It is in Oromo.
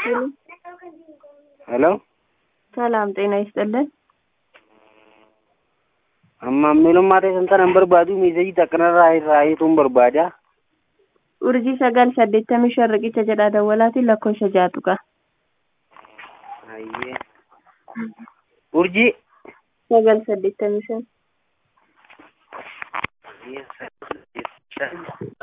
ሄሎ ሰላም ጤና ይስጥልን። ammammeelummaa teessan hin barbaadu meesajii takkanarraa raayituun barbaada. Urjii sagal saddeettamii shan riqicha jedha dawwalaatiin lakkoofsa jaatuqa. Ayyee. Urjii. Sagal saddeettamii shan. Ayyee, sagal saddeettamii shan.